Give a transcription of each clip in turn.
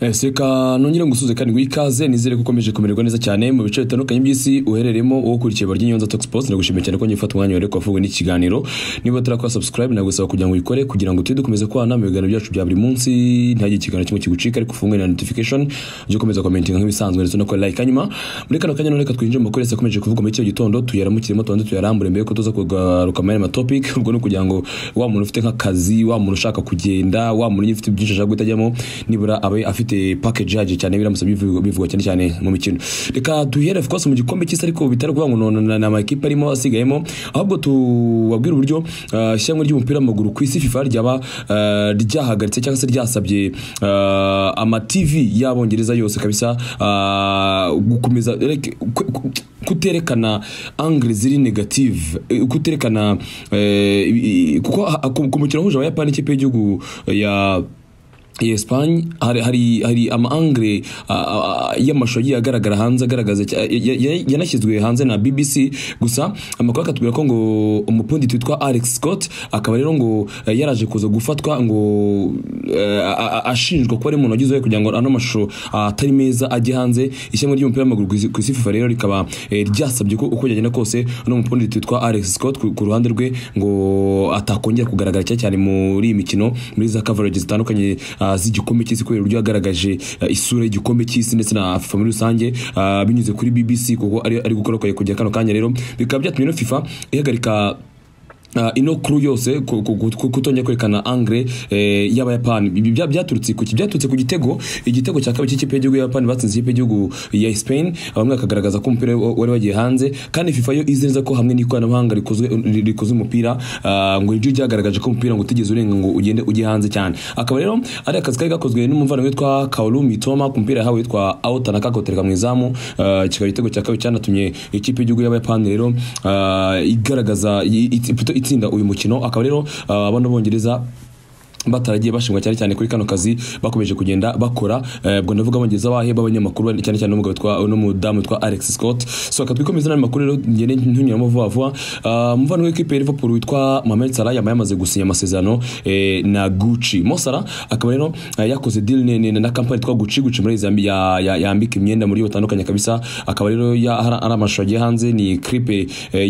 Ese reka nongere ngusuze kandi ngo ikaze nizere ko ukomeje kumererwa neza cyane mu bice bitandukanye by'isi uherereyemo wowe ukurikiye barya inyonza Talk Sports ndagushimiye cyane ko ngiye gufata umwanya wareko wavuga n'ikiganiro niba utarakora subscribe nagusaba kugira ngo uyikore kugira ngo tujye dukomeza kubana mu biganiro byacu bya buri munsi ntihagire ikiganiro kimwe kigucika ariko ufunge na notification ujye ukomeza commenting nk'ibisanzwe ndetse unakora like hanyuma muri kano kanya none reka twinjire mu makuru yose akomeje kuvugwa muri kino gitondo tuyaramukiremo tubanze tuyarambure mbere yuko tuza kugaruka muri aya matopic ubwo ni ukugira ngo wa muntu ufite nk'akazi wa muntu ushaka kugenda wa muntu nyine ufite byinshi ashaka guhita ajyamo nibura abe afite package yaje cyane biramusaba bivugwa bivugwa cyane cyane mu mikino reka duhere of course mu gikombe cy'isi ariko bitari kuvuga ngo no- na- na amakipe arimo asigayemo ahubwo tubabwire uburyo ah, ishyirahamwe ry'umupira w'amaguru ku isi FIFA ryaba ah, ryahagaritse cyangwa se ryasabye ah, ama TV y'abongereza yose kabisa ah, gukomeza like, ku- ku- kuterekana angle ziri negative eh, kuterekana eh, i- i- kuko ha- ku ku mukino wahuje abayapani ikipe y'igihugu ya ya Espagne hari hari hari ama angle ah, ah, y'amashusho agiye agaragara hanze agaragaza cya- ya- ya- yanashyizwe hanze na BBC gusa amakuru akatubwira ko ngo umupunditi witwa Alex Scott akaba rero ngo eh, yaraje kuza gufatwa ngo eh, a- a- ashinjwa kuba ari umuntu wagize uruhare kugira ngo ano mashusho ah, atari meza ajye hanze ishyamba ry'umupira w'amaguru ku isi- ku isi FIFA rero rikaba eh, ryasabye ko uko byagenda kose no mupunditi witwa Alex Scott ku ku ruhande rwe ngo atakongera kugaragara cyane cyane muri iyi mikino muri za coverage zitandukanye ah, z'igikombe cy'isi kubera uburyo yagaragaje ah, isura y'igikombe cy'isi ndetse na FIFA muri rusange ah, binyuze kuri BBC kuko ari ari gukora kwayo kujya kano kanya rero bikaba byatumye no FIFA ihagarika Uh, ino kuru yose ku- ku- ku- ku- kutongera kwerekana angre eh, y'abayapani ibi bya- byaturutse ku ki- byaturutse ku gitego igitego cya kabiri cy'ikipe y'igihugu y'abayapani batsinze ikipe y'igihugu ya Spain bamwe bakagaragaza ko umupira wa- wari wagiye hanze kandi FIFA yo izi neza ko hamwe n'ikoranabuhanga rikozwe ri- rikoze umupira ah, ngo iryo ryagaragaje ko umupira ngo utigeze urenga ngo ugende ujye hanze cyane akaba rero ari akazi kari gakozwe n'umuvandimwe witwa Kaoru Mitoma ku mupira yahawe witwa Aota na kakotereka mu izamu ah, kikaba igitego cya kabiri cyanatumye ikipe y'igihugu y'abayapani rero ah, igaragaza i- i- puto itsinda uyu mukino akaba rero ah, abana b'Abongereza bataragiye bashingwa cyane cyane kuri kano kazi bakomeje kugenda bakora eh, ubwo ndavuga abongereza bahe b'abanyamakuru bane- cyane cyane n'umugabo witwa n'umudamu witwa Alex Scott so reka twikomeze n'andi makuru rero ngende ntunyuramo vuba vuba Ah, umuvandimwe w'ikipe ya Liverpool witwa Mohamed Salah yaba yamaze gusinya amasezerano eh, na Gucci Mo Salah akaba rero eh, yakoze deal ne- ne- na company yitwa Gucci Gucci muri Zambia ya- ya- yambika imyenda muri batandukanye kabisa akaba rero ya- hari hari amashusho agiye hanze ni clip eh,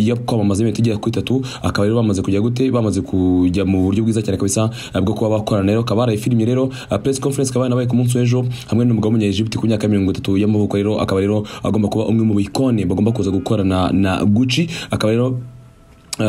yo kwamamaza imyenda igera kuri itatu akaba rero bamaze kujya gute bamaze kujya mu buryo bwiza cyane kabisa eh, bwo kuba bakorana rero akaba yarayifirimye rero eh, press conference ikaba yanabaye ku munsi w'ejo hamwe n'umugabo w'umunyaegiputa ku myaka mirongo itatu y'amavuko rero akaba rero agomba kuba umwe mu bikoni bagomba kuza gukorana na Gucci akaba rero Uh,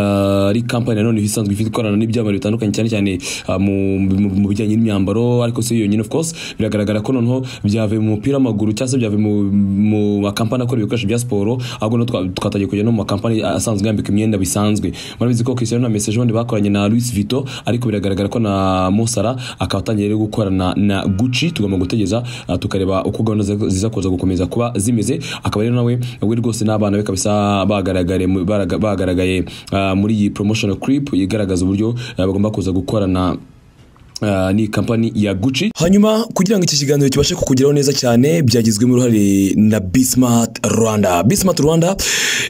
ari kampani nanone isanzwe ifite ikorana n'ibyamamare bitandukanye cyane cyane ah, mu, mu, mu bijyanye n'imyambaro ariko si yonyine of course biragaragara ko noneho byavuye mu mupira w'amaguru cyangwa se byavuye mu, mu makampani akora ibikoresho bya siporo ahubwo no twa- twatangiye kujya no mu makampani asanzwe yambika imyenda bisanzwe murabizi ko Cristiano na Messi jondi bakoranye na Luis Vito ariko biragaragara ko na Mo Salah akaba atangiye rero gukorana na Gucci tugomba gutegereza ah, tukareba uko gahunda ziza- ziza kuza gukomeza kuba zimeze akaba rero nawe we rwose n'abana be kabisa bagaragare mu- baraga- bagaragaye ah, muri iyi promotional clip igaragaza uburyo ah, bagomba kuza gukorana ah, ni kampani ya Gucci hanyuma kugira ngo iki kiganiro kibashe kukugeraho neza cyane byagizwemo uruhare na Bismart Rwanda Bismart Rwanda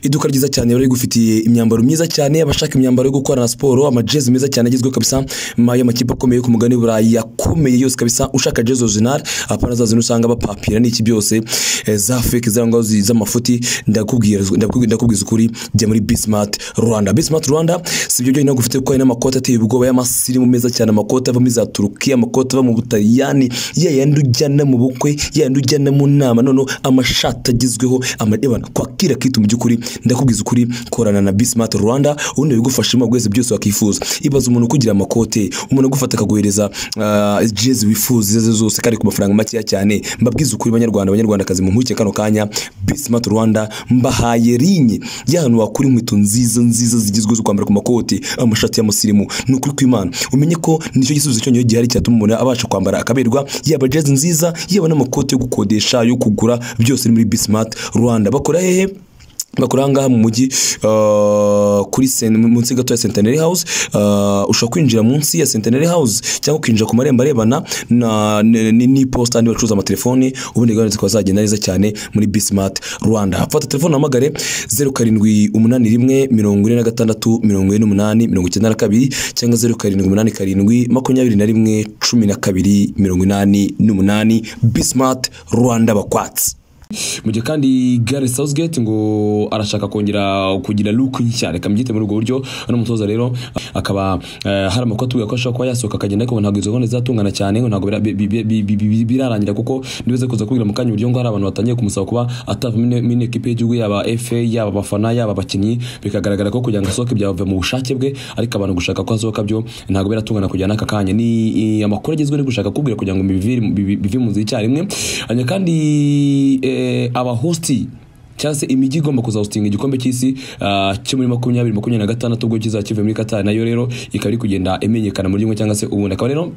iduka ryiza cyane bari gufitiye imyambaro myiza cyane abashaka imyambaro yo gukorana siporo amajezi meza cyane agezweho kabisa ma- y'amakipe akomeye yo ku mugani burayi yakomeye yose kabisa ushaka jezi original apana za zino usanga bapapira n'iki byose eh, za fake za ngaho zi- z'amafuti ndakubwira ndakubwira ndakubwiza ukuri jya muri Bismart Rwanda Bismart Rwanda si ibyo byonyine gufite kuko hari n'amakoti ateye ubwoba y'amasirimu meza cyane amakoti ava muri za Turukiya amakoti ava mu Butaliyani ya yandi ujyana mu bukwe ya yandi ujyana mu nama noneho amashati agezweho amadebana kwakira kitu mu by'ukuri ndakubwiza ukuri korana na Bismart Rwanda ubundi bigufashamo bwese byose wakifuza ibaza umuntu ukugira amakote umuntu agufata akaguhereza ah, jezi wifuza izo arizo zose kandi ku mafaranga makeya cyane mbabwiza ukuri banyarwanda banyarwandakazi mu nkuke kano kanya Bismart Rwanda mbahaye linye y'ahantu wakura inkweto nziza nziza zigezweho zo kwambara ku makoti amashati y'amusirimu ni ukuri kw'Imana umenye ko nicyo gisubizo cyonyine gihari cyatuma umuntu abasha kwambara akaberwa yaba jezi nziza yaba n'amakoti yo gukodesha yo kugura byose ni muri Bismart Rwanda bakora hehe bakora aha ngaha mu mujyi ah, kuri sen- munsi gato ya centenary house ah, ushobora kwinjira munsi ya centenary house cyangwa ukinjira ku marembo arebana na- n- n- n'iposita n'andi bacuruza amatelefoni ubundi gahunda zikaba zagenda neza cyane muri bismart rwanda fata telefone uhamagare zeru karindwi umunani rimwe mirongo ine na gatandatu mirongo ine n'umunani mirongo icyenda na kabiri cyangwa zeru karindwi umunani karindwi makumyabiri na rimwe cumi na kabiri mirongo inani n'umunani bismart rwanda bakwatsi mu gihe kandi Gary Southgate ngo arashaka kongera kugira look nshya reka mbyite muri ubwo buryo hano umutoza rero akaba eh, hari amakuru atubwira ko ashobora kuba yasohoka akagenda ariko ngo ntabwo izo gahunda zizatungana cyane ngo ntabwo bira- bi- bi- bi- bi- bi- birarangira kuko nibize kuza kubwira mu kanya uburyo ngo hari abantu batangiye kumusaba kuba atavamo ine- mu ikipe y'igihugu yaba FA yaba abafana yaba abakinnyi bikagaragara ko kugira ngo asohoke byava mu bushake bwe ariko abantu gushaka ko asohoka byo ntabwo biratungana kugira n'aka kanya ni i- amakuru agezwe no gushaka kubwira kugira ngo bivire- bivi- bive mu nzira icyarimwe hanyuma kandi eh, abahosti cyangwa se imijyi igomba kuzahostinga igikombe cy'isi ah, cyo muri makumyabiri makumyabiri na gatandatu ubwo kizaba kivuye muri katari nayo rero ikaba iri kugenda imenyekana muri rimwe cyangwa se ubundi akaba rero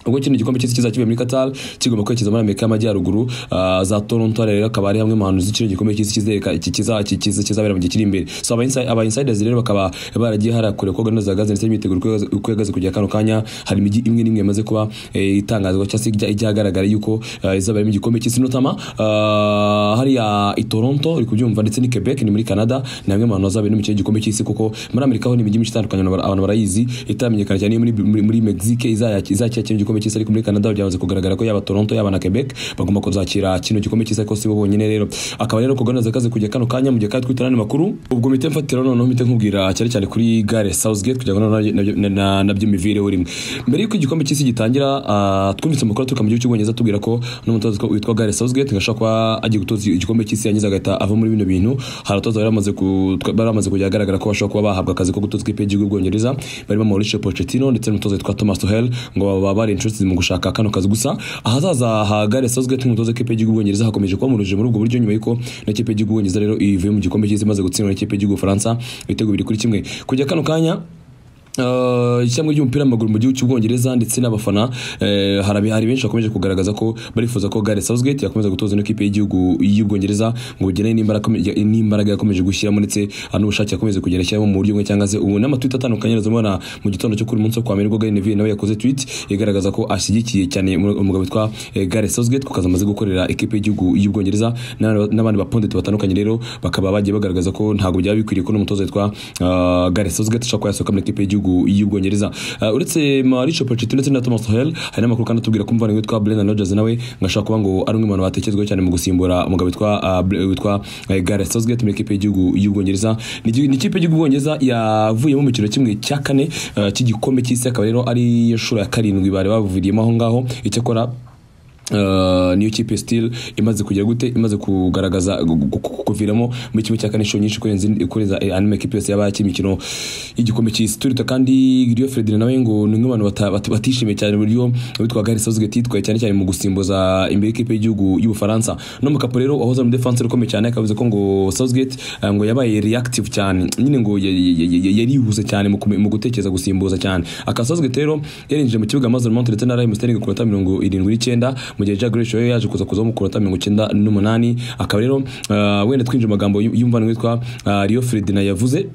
ubwo kino gikombe cy'isi kizaba kivuye muri Qatar kigomba kwerekeza muri Amerika y'Amajyaruguru ah, za Toronto rero akaba ari hamwe mu hantu z'ikino gikombe cy'isi kizereka iki kiza- iki kiza- kizabera mu gihe kiri imbere so aba inside- aba insiders rero bakaba baragiye harakure ko gahunda zihagaze ndetse n'imyiteguro uko ihagaze- uko ihagaze kugera kano kanya hari imijyi imwe n'imwe yamaze kuba eh, itangazwa cyangwa se ijya ijya ahagaragara yuko ah, izaba ari mu gikombe cy'isi notama ah, hariya i Toronto uri kubyumva ndetse ni Quebec ni muri Canada ni hamwe mu hantu hazabera no mu kino gikombe cy'isi kuko muri Amerika ho ni imijyi myinshi itandukanye abantu bara- abantu barayizi itamenyekana cyane muri muri, muri Mexique izakira kino gikombe cy'isi ariko muri Canada byamaze kugaragara ko yaba Toronto yaba na Quebec bagomba kuzakira kino gikombe cy'isi ariko si bo bonyine rero akaba rero kugana zakaze kujya kano kanya mu gihe kandi twitana ni makuru ubwo mite mfatira noneho mite nkubwira cyane cyane kuri gare Southgate kugira ngo nabyo- nabyo- na- na- nabyo mivire urimo mbere yuko igikombe cy'isi gitangira ah, twumvise amakuru aturuka mu gihugu cy'ubwongereza tubwira ko n'umutoza witwa- witwa gare Southgate ngashaka kuba agiye gutoza igikombe cy'isi yangiza agahita ava muri bino bintu hari abatoza bari bamaze ku- bari bamaze kujya ahagaragara ko bashobora kuba bahabwa akazi ko gutoza ikipe y'igihugu y'ubwongereza barimo Mauricio Pochettino ndetse n'umutoza witwa Thomas Tuchel ngo baba bari inshuti mu gushaka kano kazi gusa ahazaza ha Gareth Southgate nk'umutoza w'ikipe y'igihugu y'ubwongereza hakomeje kuba mu rujijo muri ubwo buryo nyuma y'uko n'ikipe y'igihugu y'ubwongereza rero ivuye mu gikombe cy'isi imaze gutsindwa n'ikipe y'igihugu Faransa ibitego bibiri kuri kimwe kujya kano kanya Uh, ishyamba ry'umupira w'amaguru mu gihugu cy'ubwongereza ndetse n'abafana eh, hari hari benshi bakomeje kugaragaza ko barifuza ko Gareth Southgate yakomeza gutoza ino kipe y'igihugu y'ubwongereza ngo bugene n'imbaraga n'imbaraga yakomeje gushyiramo ndetse ah, n'ubushake yakomeje kugenda ashyiramo mu buryo bumwe cyangwa se ubu n'amatwita atandukanye yarazamo na mu gitondo cyo kuri uyu munsi wo kwa mbere ubwo Gary Neville nawe yakoze tweet igaragaza ko ashyigikiye cyane umu- umugabo witwa eh, Gareth Southgate kuko amaze gukorera ikipe y'igihugu y'ubwongereza n'abandi- n'abandi bapondeti batandukanye rero bakaba bagiye bagaragaza ko ntabwo byaba bikwiriye ko n'umutoza witwa ah, Gareth Southgate ashobora kuba yasohoka muri ikipe y'igihugu y'ubwongereza Ah, uretse Mauricio Pochettino ndetse na Thomas Tuchel hari n'amakuru kandi atubwira ko umuvandimwe witwa Brendan Rodgers nawe ngo ashobora kuba ngo ari umwe mu bantu batekerezwaho cyane mu gusimbura umugabo witwa ah, Bre- witwa eh, Gareth Southgate muri ikipe y'igihugu y'ubwongereza ni igi- ni ikipe y'igihugu y'ubwongereza yavuyemo mu kino kimwe cya kane ah, cy'igikombe cy'isi akaba rero ari yo nshuro ya karindwi bari bavuviriyemo aho ngaho icyakora Uh, niyo kipe still imaze kugira gute imaze kugaragaza gu- gu- gu- kuviramo muri kimwe cya kane inshuro nyinshi kurenza indi- kurenza eh, andi makipe yose yaba yakina imikino y'igikombe cy'isi turita kandi Rio Ferdinand nawe ngo ni umwe mu bantu bata- bata- batishimiye cyane uburyo witwa Gareth Southgate yitwaye cyane cyane mu gusimbuza imbere y'ikipe y'igihugu y'Ubufaransa no mu kapo rero wahoze mu defense ukomeye cyane akavuze ko ngo Southgate eh, ngo yabaye reactive cyane nyine ngo ya- ya- ya- ya- yarihuse cyane mu kume- mu gutekereza gusimbuza cyane akasazwe rero yarinjije mu kibuga maze Mount ndetse na Raheem Sterling ku minota mirongo irindwi n'icyenda mu gihe Jack Grealish we yaje kuza kuzaho ku minota mirongo icyenda n'umunani akaba rero ah, wenda twinjira mu magambo y'umuvandimwe witwa ah, Rio Ferdinand yavuze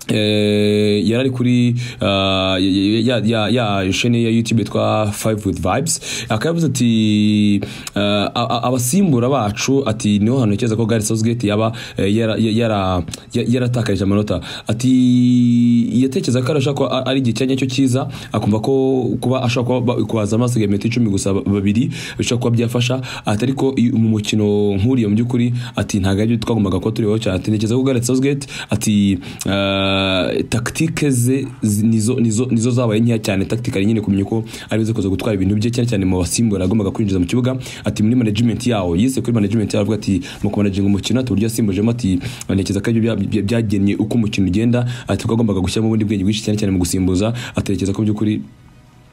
Eh, yari ari kuri ah, ya- ya- ya ya sheni ya YouTube yitwa 5 with vibes akaba yavuze ati ah, a- a- abasimbura bacu ati niho hantu ntekereza ko Gareth Southgate yaba eh, yara- yara- ya- yaratakarije amanota ati yatekereza ko arashaka ko a- ari igihe cyanya cyo cyiza akumva ko kuba ashobora kuba ba- kubaza amasigaye metero icumi gusa ba- babiri bishobora kuba byafasha ati ariko iyo- mu mukino nk'uriya mu by'ukuri ati ntabwo aribyo twagombaga kuba turiho cyane ati ntekereza ko Gareth Southgate ati eh, tactique ze zi- nizo nizo nizo zabaye nkeya cyane tactically nyine kumenya ko ari kuza gutwara ibintu bye cyane cyane mu basimbura agombaga kwinjiza mu kibuga ati muri management yawo yise kuri management yawo avuga ati mu kumanaginga umukino ati uburyo yasimbujemo ati ntekereza ko ibyo bya- bya- byagennye uko umukino ugenda ati twagombaga gushyiramo ubundi bwenge bwinshi cyane cyane mu gusimbuza atekereza ko by'ukuri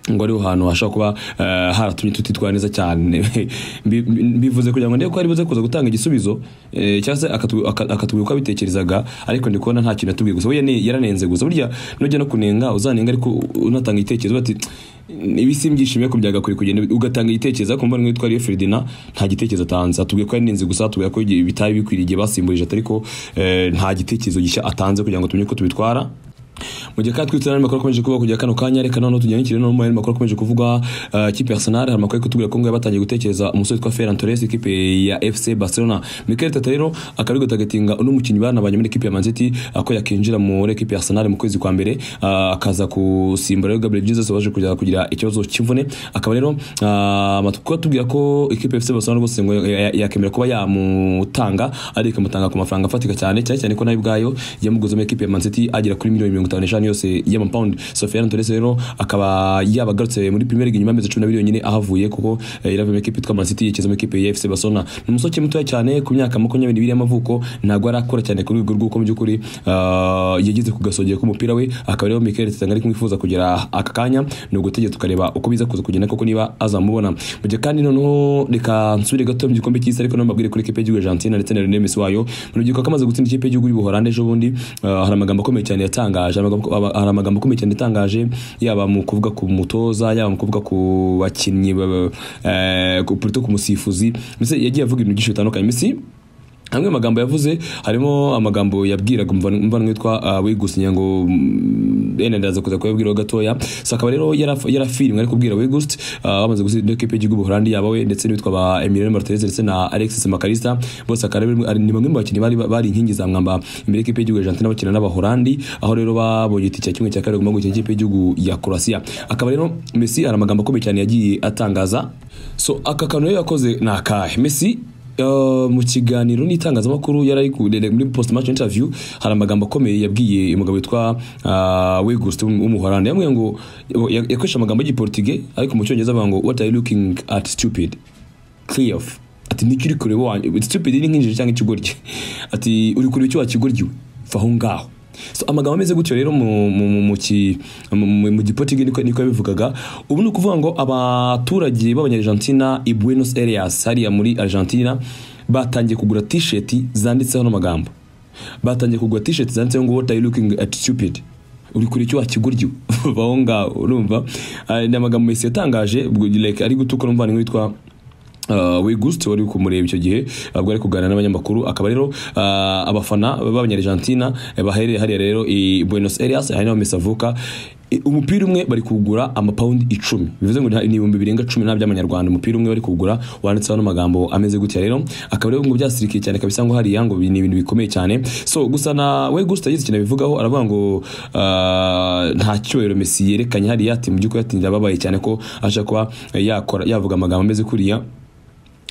ngo ariho hantu hashobora kuba eh, haratumye tutitwara neza cyane Mbi- mbivuze kugira ngo ndebe ko ari buze kuza gutanga igisubizo eh, cyangwa se akatu- aka- akatubwira uko abitekerezaga ariko ndi kubona nta kintu yatubwiye gusa we yane- yaranenze gusa burya nujya no kunenga uzanenga ariko unatanga igitekerezo bati ibi si mbyishimiye ko byagakwiye kugenda ugatanga igitekerezo ariko mbona nk'uwitwa ariyo Ferdinand nta gitekerezo atanze atubwiye ko yarinenze gusa atubwiye ko igihe bitari bikwiriye igihe basimbuje ariko eh, nta gitekerezo gishya atanze kugira ngo tumenye uko tubitwara mu gihe kandi twitse n'andi makuru akomeje kuba kujya kano kanya reka noneho tujyane ikirere no mu yandi makuru akomeje kuvuga eh, ikipe ya Arsenal hari amakuru ari kutubwira ko ngo batangiye gutekereza umusore witwa Ferran Torres ikipe ya FC Barcelona Mikel Arteta rero akaba ari gutagatinga uno mukinnyi banabanye muri ikipe ya Man City eh, ko yakinjira muri ikipe ya Arsenal mu kwezi kwa mbere eh, akaza kusimbura rero Gabriel Jesus waje kugira kugira ikibazo cy'imvune akaba rero eh, amakuru atubwira ko ikipe ya FC Barcelona rwose ngo ya- ya- yakemera kuba yamutanga ariko ikamutanga ku mafaranga afatika cyane cyane cyane ko nayo ubwayo yamuguze muri ikipe ya Man City agera kuri miliyoni mirongo itanu n'eshanu yose y'amapawundi Sofiane Torres rero akaba yabagarutse muri Premier League nyuma y'amezi cumi n'abiri yonyine ahavuye kuko eh, yaravuye mu ikipe yitwa Man City yigeze mu ikipe ya FC Barcelona ni umusore mutoya cyane ku myaka makumyabiri n'ibiri y'amavuko ntabwo arakora cyane ku rwego rw'uko mu by'ukuri ah, yageze ku gasongero k'umupira we akaba rero Mikel Arteta ari kumwifuza kugera aka kanya ni ugutegeka tukareba uko biza kuza kugenda koko niba azamubona mu gihe kandi noneho reka nsubire gato mu gikombe cy'isi ariko nababwire kuri ikipe y'igihugu Argentina ndetse na Lionel Messi wayo mu rubyiruko ko amaze gutsinda ikipe y'igihugu y'Ubuholande ejo bundi ah, hari amagambo akomeye cyane yatangaje amagambo- aba- hari amagambo akomeye cyane yatangaje yaba mu kuvuga ku mutoza yaba mu kuvuga ku bakinnyi ba- eh, ku- plutôt ku musifuzi mbese yagiye avuga ibintu byinshi bitandukanye Messi amwe mu magambo yavuze harimo amagambo yabwiraga umvano witwa wigusinya ngo mm, ene ndaza kuza kuyabwiraho gatoya so akaba rero yaraf- yarafiriwe ari kubwira wigust bamaze gutsinda ikipe y'igihugu Buholandi yaba we ndetse n'uwitwa ba Emiliano Martinez ndetse na Alexis Makarista bose akaba ari ari- ni bamwe mu bakinnyi bari bari inkingi za mwamba imbere y'ikipe y'igihugu Argentina bakina n'Abaholandi aho rero babonye itike kimwe cya kabiri guma gukina ikipe y'igihugu ya Croatia akaba rero Messi hari amagambo akomeye cyane yagiye atangaza so aka kantu rero yakoze ni akahe Messi Uh, mu kiganiro n'itangazamakuru yari kurere muri post match interview hari amagambo akomeye yabwiye umugabo witwa uh, Weghorst w'umuholandi yamwe ngo yakoresha amagambo y'igiportige ariko mu cyongereza avuga ngo what are you looking at stupid clear off ati niki uri kureba wanjye stupid ni nk'injiji cyangwa ikigoryi ati uri kureba icyo wakigoryiwe va aho ngaho so amagambo ameze gutyo rero mu mu mu mu ki- mu- mu- mu giportige niko niko yabivugaga ubu ni ukuvuga ngo abaturage b'abanyarejantina i Buenos Aires hariya muri Argentina batangiye kugura t-shirt zanditseho ano magambo batangiye kugura t-shirt zanditseho ngo what are you looking at stupid uri kure icyo wakiguryo vaho ngaho urumva Ah, ni amagambo Messi yatangaje ubwo like ari gutuka n'umuvandimwe witwa Uh, Wigust wari uri kumureba icyo gihe ubwo ari kuganira n'abanyamakuru akaba rero ah, abafana b'abanyarejantina eh, baherereye hariya rero i Buenos Aires hari n'aho Messi avuka I- umupira umwe bari kugura amapawundi icumi bivuze ngo ni ni ibihumbi birenga cumi na by'amanyarwanda umupira umwe bari kugura wanditseho n'amagambo ameze gutya rero akaba rero ngo byasirikiye cyane kabisa ngo hariya ngo ni ibintu bikomeye cyane so gusa na we gusta yagize ikintu abivugaho aravuga ngo ah, nta cyubahiro Messi yerekanye hariya ati mu by'ukuri ati ndababaye cyane ko ashaka kuba eh, yakora yavuga amagambo ameze kuriya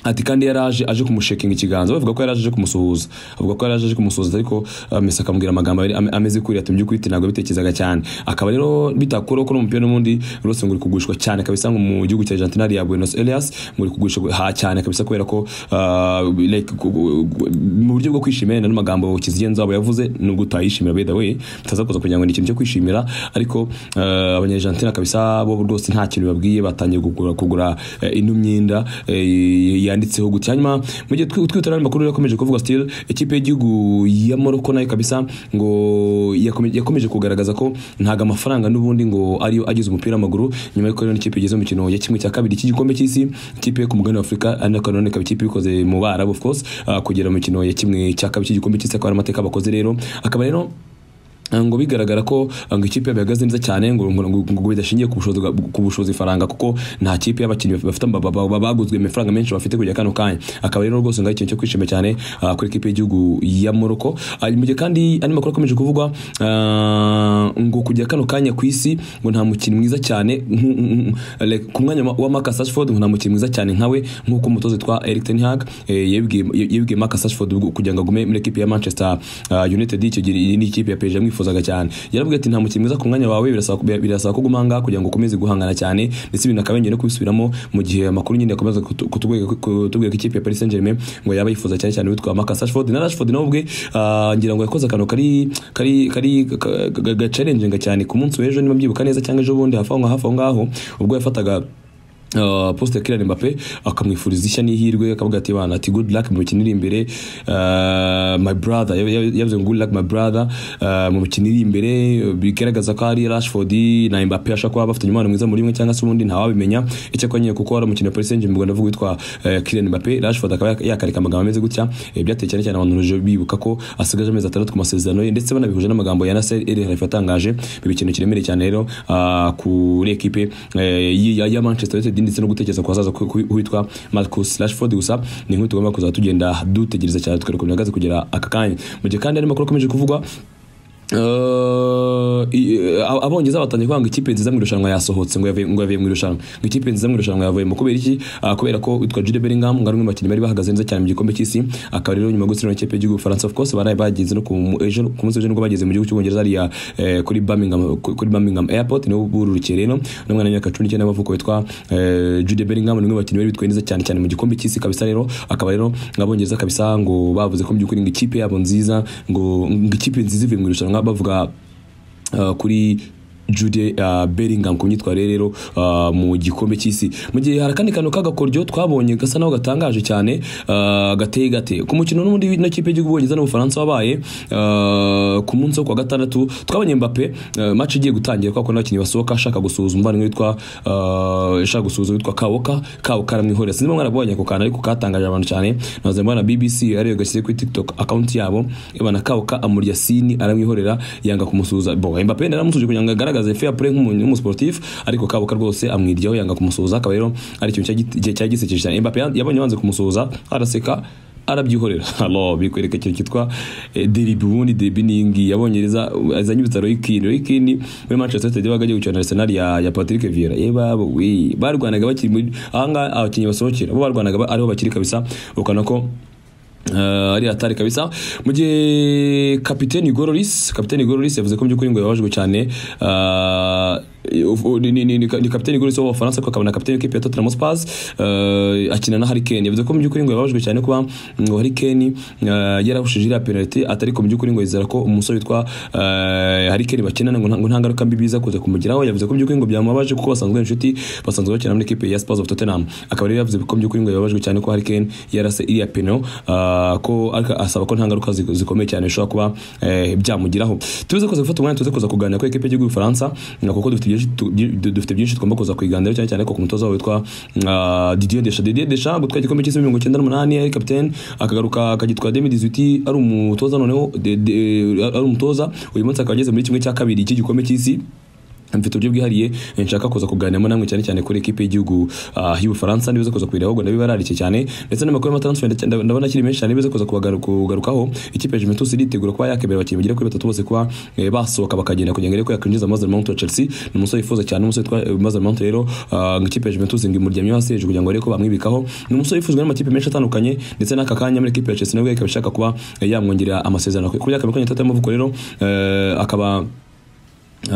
ati kandi yaraje aje kumushekinga ikiganza bavuga ko yaraje aje kumusuhuza avuga ko yaraje aje kumusuhuza ariko ah, Messi akamubwira amagambo abiri ame- ameze kuri ati mubyukuri ati ntabwo bitekerezaga cyane akaba rero bitakuraho ko n'umupira n'ubundi rwose ngo uri kugurishwa cyane kabisa ngo mu gihugu cya Argentina hariya Buenos Aires ngo uri kugurishwa ha cyane kabisa kubera ko ah, like, ku- ku- ku- mu buryo bwo kwishimira n'andi magambo kizigenza abo yavuze nubwo utayishimira by the way tutazakoza kugira ngo ni ikintu cyo kwishimira ariko ah, abanyajantina kabisa bo rwose nta kintu babwiye batangiye kugura kugura eh, ino myenda eh, yanditseho gutya hanyuma mu gihe twi- twitera n'andi makuru yakomeje kuvuga still ikipe y'igihugu ya Morocco nayo kabisa ngo yakomeje yakomeje kugaragaza ko ntago amafaranga n'ubundi ngo ariyo agize umupira w'amaguru nyuma y'uko rero n'ikipe igeze mu mikino ya kimwe cya kabiri cy'igikombe cy'isi ikipe yo ku mugabane wa Afurika ari nayo ikaba ikipe bikoze mu Barabu of course ah, kugera mu mikino ya kimwe cya kabiri cy'igikombe cy'isi akaba ari amateka bakoze rero akaba rero Ah, ngo bigaragara ko ah, ngo ikipe bihagaze neza cyane ngo ngo- ngo- ngo bidashingiye ku bushobozi bwa- ku bushobozi faranga kuko nta kipe y'abakinnyi bafite ba- ba- ba- baguzwe amafaranga menshi bafite kujya kano kanya akaba rero rwose ngo ari ikintu cyo kwishima cyane ah, kuri ikipe y'igihugu ya Morocco Ah, mu gihe kandi andi makuru akomeje kuvugwa ah, ngo kujya kano kanya ku isi ngo nta mukinnyi mwiza cyane nku- nku- like, ku mwanya wa- wa Marcus Rashford ngo nta mukinnyi mwiza cyane nkawe nk'uko umutoza witwa Erik ten Hag eh, yabibwiye yabibwiye Marcus Rashford kugira ngo agume muri ikipe ya Manchester ah, United icyo gihe ni ikipe ya PSG yamwifuzaga twifuzaga cyane yaravuga ati nta mukino mwiza ku mwanya wawe birasaba birasaba ko uguma ahangaha kugira ngo ukomeze guhangana cyane ndetse ibintu akaba yongeye no kubisubiramo mu gihe amakuru nyine akomeza kutu- kutubwira kutubwira ko ikipe ya Paris Saint-Germain ngo yaba yifuza cyane cyane witwa Marcus Rashford na Rashford nawe ubwe ah, ngira ngo yakoze akantu kari kari kari ka- ka- ga challenging cyane ku munsi w'ejo niba mbyibuka neza cyangwa ejo bundi hafi aho ngaho hafi aho ngaho ubwo yafataga Uh, poste ya Kylian Mbappe akamwifuriza ishya n'ihirwe akavuga ati bana ati good luck mu mikino iri imbere uh, my brother Yab- yab- yavuze ngo good luck my brother uh, mu mikino iri imbere uh, bigaragaza ko ari Rashford na Mbappe ashaka kuba bafite umubano mwiza muri imwe cyangwa se ubundi ntawabimenya icyakora nyine kuko hari umukino wa Paris Saint-Germain mu Rwanda uvuga witwa uh, Kylian Mbappe Rashford akaba yak- yakareka amagambo ameze gutya eh, byateye cyane cyane abantu ruje bibuka ko asigaje amezi atandatu ku masezerano ye ndetse banabihuje n'amagambo ya Nasser El Khelaifi yatangaje biba ikintu kiremereye cyane rero ah, kuri ekipe eh, y- ya ya Manchester United ndetse no gutekereza ku hazaza ku- ku- witwa Marcus Rashford gusa ni nk'iyo tugomba kuzaba tugenda dutegereza cyane tukarekomera gaze kugera aka kanya mu gihe kandi hari amakuru akomeje kuvugwa Uh, i- a- abongereza batangiye kuvuga ngo ikipe nziza mu irushanwa yasohotse ngo yavuye ngo yavuye mu irushanwa ngo ikipe nziza mu irushanwa yavuyemo kubera iki Ah, kubera ko witwa Jude Bellingham ngo ari umwe mu bakinnyi bari bahagaze neza cyane mu gikombe cy'isi akaba rero nyuma yo gutsindwa n'ikipe y'igihugu Faransa of course baraye bageze no ku mu- ejo ku munsi w'ejo nibwo bageze mu gihugu cy'ubwongereza hariya eh, kuri Birmingham ku- kuri Birmingham Airport niwo bururukiye rero n'umwana w'imyaka cumi n'icyenda w'amavuko witwa eh, Jude Bellingham ni umwe mu bakinnyi bari bitwaye neza cyane cyane mu gikombe cy'isi kabisa rero akaba rero abongereza kabisa ngo bavuze ko mu by'ukuri ngo ikipe yabo nziza ngo ngo ikipe nziza ivuye mu irushanwa bavuga uh, kuri Jude uh, Bellingham ku myitwarire rero uh, mu gikombe cy'isi mu gihe hari akandi kantu k'agakoryo twabonye gasa naho gatangaje cyane uh, gateye gate ku mukino n'ubundi n'ikipe y'igihugu Ubwongereza n'Ubufaransa wabaye uh, ku munsi wo kuwa gatandatu twabonye Mbappe uh, match igiye gutangira kuko n'abakinnyi basohoka ashaka gusuhuza umuvandimwe witwa uh, ashaka gusuhuza witwa Kawoka Kawoka aramwihorera sinzi niba mwarabonye ako kantu ariko katangaje abantu cyane naze mbona BBC ariyo gashyize kuri TikTok account yabo ibana Kawoka amurya sini aramwihorera yanga kumusuhuza bo Mbappe naramusuhuje kugira ngo agaragaze fair play nk'umuntu w'umusportif ariko Kawoka rwose amwiryaho yanga kumusuhuza akaba rero ari ikintu cya- cya gisekeje cyane Mbappe yabonye banze kumusuhuza araseka arabyihorera alo bikwereka ikintu cyitwa eh, deribi ubundi deribi ni iyi ngiyi abongereza azanye ibitaro y'ikini y'ikini muri manchester united baga agiye gukina na arsenal ya, ya patrick viera ye babo we barwanaga bakiri muri ahangaha abakinnyi basohokera bo barwanaga ba- ariho bakiri kabisa ukana ko Uh, ari hatari kabisa mu gihe kapiteni gororis kapiteni gororis yavuze ko mu by'ukuri ngo yababajwe cyane uh, ufu- ni, ni, ni, ni ni kapiteni gororis w'abafaransa ko akaba na kapiteni w'ikipe ya Tottenham Spurs uh, akina na Harry Kane yavuze ko mu by'ukuri ngo yababajwe cyane kuba ngo Harry Kane uh, yarahushije iriya penalty atariko mu by'ukuri ngo yizera ko umusore witwa uh, Harry Kane bakinana ngo nta- ngo nta ngaruka mbi biza kuza kumugiraho yavuze ko mu by'ukuri ngo byamubabaje kuko basanzwe ari inshuti basanzwe bakina muri ekipe ya Spurs of Tottenham akaba rero yavuze ko mu by'ukuri ngo yababajwe cyane ko Harry Kane yarase iriya peno ah, ko ariko asaba ko nta ngaruka zi- zikomeye cyane bishobora kuba eh, byamugiraho tuze kuza gufata umwanya tuze kuza kuganira kuri ekipe y'igihugu Faransa kuko dufite byinshi tu- du- dufite byinshi tugomba kuza kwiganiraho cyane cyane ko ku mutoza wabo witwa ah, Didier Deschamps Didier Deschamps gutwara igikombe cy'isi mirongo icyenda n'umunani ari kapiteni akagaruka akagitwara 2018 ari umutoza noneho de- de- ari umutoza uyu munsi akaba ageze muri kimwe cya kabiri cy'igikombe cy'isi mfite uburyo bwihariye eh, nshaka kuza kuganiramo namwe cyane cyane kuri ekipe y'igihugu ah, y'Ubufaransa niba uza kuza kubireba ahubwo ndabiba ararike cyane ndetse n'amakuru y'amatransfer ndacya- ndab- ndabona akiri menshi cyane niba uza kuza kubagaru- kugarukaho ikipe ya Juventus iritegura kuba yakemera abakinnyi bagera kuri batatu bose kuba eh, basohoka bakagenda kugira ngo irebe ko yakwinjiza Mason Mount wa Chelsea ni umusore wifuza cyane umusore witwa eh, Mason Mount rero ah, ngo ikipe ya Juventus ngo imuryamye hasi hejuru kugira ngo arebe ko bamwibikaho ni umusore wifuzwa n'amakipe menshi atandukanye ndetse n'aka kanya muri ekipe ya Chelsea nabwo ikaba ishaka kuba eh, yamwongerera amasezerano ku myaka makumyabiri n'itatu y'amavuko rero eh, akaba Uh,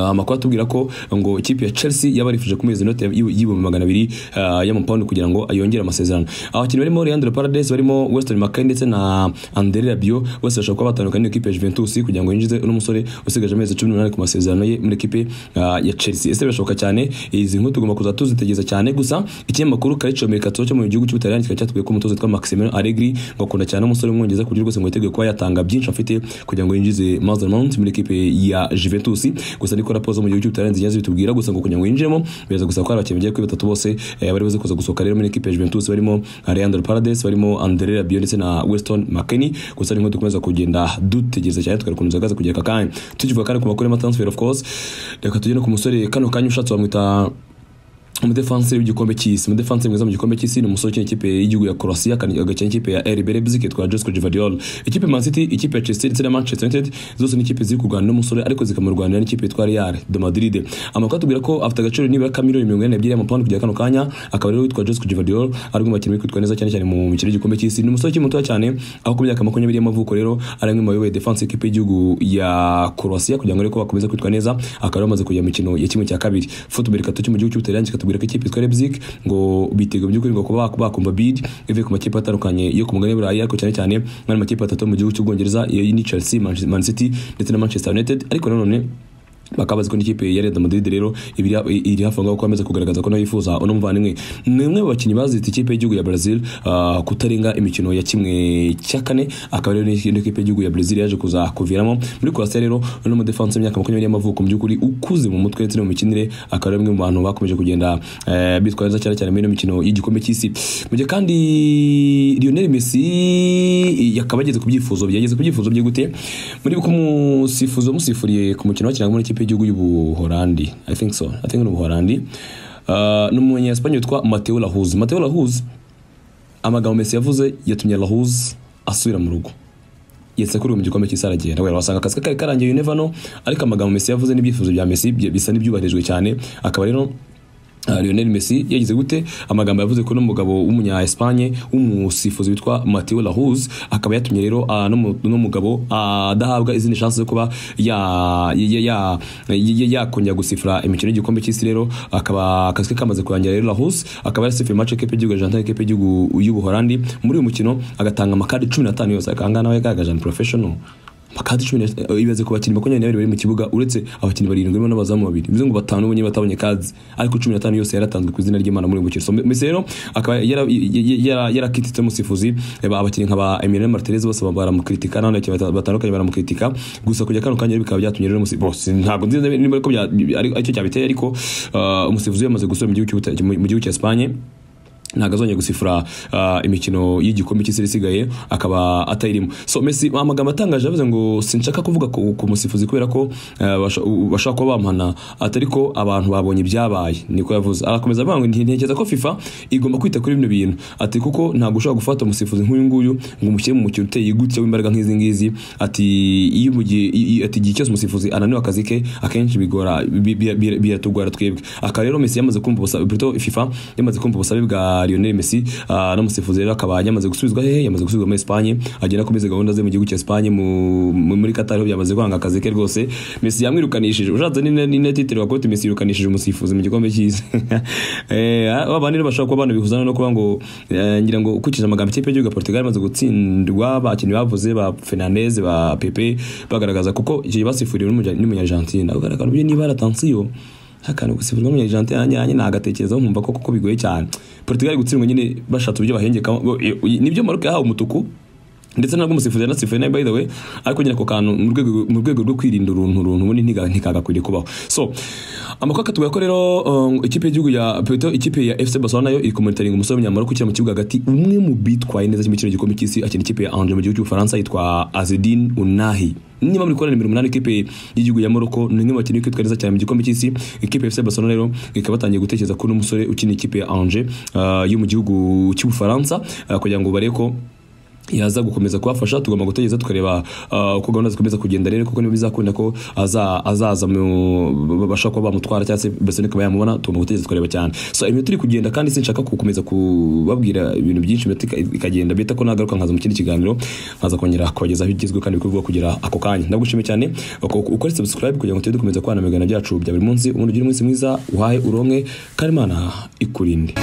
amakuru atubwira ko ngo ikipe ya Chelsea yabarifuje kumezi note y'ibihumbi magana abiri uh, y'amapawundi kugira ngo ayongere amasezerano abakinnyi barimo Leandro Paredes barimo Weston McKennie ndetse na André Rabiot bose bashobora kuba batandukanye n'ikipe ya Juventus kugira ngo yinjize uno musore usigaje amezi 18 ku masezerano ye muri ikipe uh, ya Chelsea ese birashoboka cyane izi nkuru tugomba kuza tuzitegereza cyane gusa ikinyamakuru karicomeka cyo mu gihugu cy'Ubutaliyani kikaba cyatubwiye ko umutoza witwa Maximiliano Allegri ngo akunda cyane umusore w'umwongereza ku buryo rwose ngo yiteguye kuba yatanga byinshi afite kugira ngo yinjize Mason Mount muri ikipe ya Juventus gusa ariko raporo zo mu gihugu cy'Ubutaliyani zigiye zitubwira gusa ngo kugira ngo yinjiremo biraza gusa ko hari abakinnyi bagera kuri batatu bose eh, bari buze kuza gusohoka rero muri ikipe ya Juventus barimo Leandro Paredes barimo André Rabiot ndetse na Weston McKennie gusa ni nk'uko dukomeza kugenda dutegereza cyane tukarukunza gaza kugera aka kanya tukivuga kandi ku makuru y'amatransfer of course reka tugere no ku musore kano kanya ushatse wamwita umudefanse w'igikombe cy'isi umudefanse mwiza mu gikombe cy'isi ni umusore ukina ikipe y'igihugu ya Croatia kandi agakina ikipe ya RB Leipzig yitwa Josko Gvardiol ikipe Man City ikipe ya Chelsea ndetse na Manchester United zose ni ikipe ziri kurwana n'umusore ariko zikamurwanira n'ikipe yitwa Real de Madrid amakuru atubwira ko afite agaciro nibura ka miliyoni mirongo ine n'ebyiri y'amapawundi kugera kano kanya akaba rero witwa Josko Gvardiol ari mu bakinnyi kwitwa neza cyane cyane mu mikino y'igikombe cy'isi ni umusore ukiri mutoya cyane aho ku myaka makumyabiri y'amavuko rero ari umwe mu bayoboye defense y'ikipe y'igihugu ya Croatia kugira ngo ariko bakomeze kwitwa neza akaba yamaze kujya mu mikino ya kimwe cya kabiri football kato cyo mu gihugu cy'Ubutaliyani kikatubwira ko ikipe yitwa Leipzig ngo bitega by'ukuri ngo kuba bakumva bid ivuye ku makipe atandukanye yo ku mugabane w'Uburayi ariko cyane cyane n'andi makipe atatu mu gihugu cy'Ubwongereza iyo ni Chelsea, Man City ndetse na Manchester United ariko nanone bakaba bazi ko n'ikipe ya Real Madrid rero iri hafi ngaho kwameza kugaragaza ko nayo yifuza uno muvandimwe ni umwe mu bakinnyi bazita ikipe y'igihugu ya Brazil uh, kutarenga imikino ya kimwe cya kane akaba rero n'indi kipe y'igihugu ya Brazil yaje kuza kuviramo muri Croatia rero uno mu defense y'imyaka 20 y'amavuko mu by'ukuri ukuze mu mutwe ndetse no mu mikinire akaba ari umwe mu bantu bakomeje kugenda uh, bitwa neza cyane cyane muri ino mikino y'igikombe cy'isi mu gihe kandi Lionel Messi yakaba ageze ku byifuzo byageze ku byifuzo bye gute muri kumusifuzo musifuriye ku mukino wakinaga muri ikipe ikipe y'igihugu y'ubuholandi i think so i think ni ubuholandi uh, ni umunyesipanye witwa mateo lahuz mateo lahuz amagambo mesi yavuze yatumye lahuz asubira mu rugo yetse kuri mu gikombe cy'isi aragenda wera wasanga akazi kari karangiye you no ariko amagambo mesi yavuze n'ibyifuzo bya mesi bisa n'ibyubahirijwe cyane akaba rero Lionel Messi yagize gute amagambo yavuze ko n'umugabo w'umunya Espagne w'umusifuzi witwa Mateo Lahoz akaba yatumye rero n'umugabo adahabwa izindi chance zo kuba ya ya yakongera gusifura imikino y'igikombe cy'isi rero akaba akazi kamaze kurangira rero Lahoz akaba yasifuye match y'ikipe y'igihugu Argentina y'ikipe y'igihugu y'Ubuholandi muri uyu mukino agatanga amakadi 15 yose akangana nawe kagaje professional makadi cumi ibaze ku bakinnyi makumyabiri n'abiri bari mu kibuga uretse abakinnyi barindwi barimo n'abazamu babiri bivuze ngo batanu bonyine batabonye kazi ariko cumi n'atanu yose yaratanzwe ku izina ry'imana muri uyu mukino so mbese rero akaba yarakititse umusifuzi abakinnyi nka ba emile martinez bose baramukritika n'abandi bakinnyi batandukanye baramukritika gusa kujya kano kanya bikaba byatumye rero bose ntabwo nzi niba ariko aricyo cyabiteye ariko umusifuzi yamaze gusura mu gihugu cya espanye ntabwo azongera gusifura uh, imikino y'igikombe cy'isi isigaye akaba atayirimo so Messi amagambo atangaje yavuze ngo sinshaka kuvuga ku, ku musifuzi kubera ko uh, bashaka kuba bamuhana atari ko abantu babonye ibyabaye niko yavuze arakomeza avuga ngo ntekereza ko FIFA igomba kwita kuri bino bintu ati kuko ntabwo ushobora gufata umusifuzi nk'uyu nguyu ngo umushyire mu mukino uteye gutya w'imbaraga nk'izi ngizi ati iyo mu gihe ati igihe cyose umusifuzi ananiwe akazi ke akenshi bigora biratugora twebwe akaba rero Messi yamaze kumva ubusabe FIFA yamaze kumva ubusabe bwa Lionel Messi uh, n'umusifuzi rero akaba yamaze gusubizwa hehe yamaze gusubizwa muri Espagne agenda akomeza gahunda ze mu gihugu cya Espagne muri Qatar ho byamaze kwanga akazi ke rwose Messi yamwirukanishije ushatse ni net titre wakoti Messi yirukanishije umusifuzi mu gikombe cy'isi eh abandi rero bashaka kuba bihuzana no kuba ngo ngira ngo ukikije amagambo ikipe y'igihugu Portugal yamaze gutsindwa bakinnyi bavuze ba Fernandes ba Pepe bagaragaza kuko igihe basifuriwe n'umunya Argentina ugaragara uburyo niba aratansiyo akantu gusifurwa muri Argentina nyanye nagatekerezaho nkumva ko kuko bigoye cyane Portugal gutsindwa nyine bashatse uburyo bahengekamo nibyo Maroc yahawe umutuku ndetse nabwo umusifuzi yanasifuye nawe by the way ariko nyine ako kantu mu rwego rwo kwirinda uruntu uruntu ubundi ntikagakwiriye kubaho so amakuru akatubwira ko rero ikipe y'igihugu ya Porto ikipe ya FC Barcelona nayo iri kumonitaringa umusore w'umunyamara ukiri mu kibuga hagati umwe mu bitwaye neza cy'imikino y'igikombe cy'isi akina ikipe ya Angers mu gihugu cy'Ubufaransa yitwa Azzedine Ounahi niba muri kora nimero umunani ikipe y'igihugu ya Morocco ni imwe mu bakinnyi kwitwa neza cyane mu gikombe cy'isi ikipe ya FC Barcelona rero ikaba batangiye gutekereza ko n'umusore ukina ikipe ya Angers yo mu gihugu cy'Ubufaransa kugira ngo barebe ko yaza gukomeza kubafasha tugomba gutegereza tukareba uko gahunda zikomeza kugenda rero kuko niba bizakunda ko azaza babasha kuba bamutwara cyangwa se mbese nikaba yamubona tugomba gutegereza tukareba cyane so iminota turi kugenda kandi sinshaka gukomeza kubabwira ibintu byinshi iminota ikagenda bita ko nagaruka nkaza mu kindi kiganiro nkaza kongera kubagezaho igezweho kandi bikorwa kugera ako kanya ndagushimiye cyane ukore subscribe kugira ngo tujye dukomeza kubana mu biganiro byacu bya buri munsi ubundi ugire umunsi mwiza uhahe uronke karimana ikurinde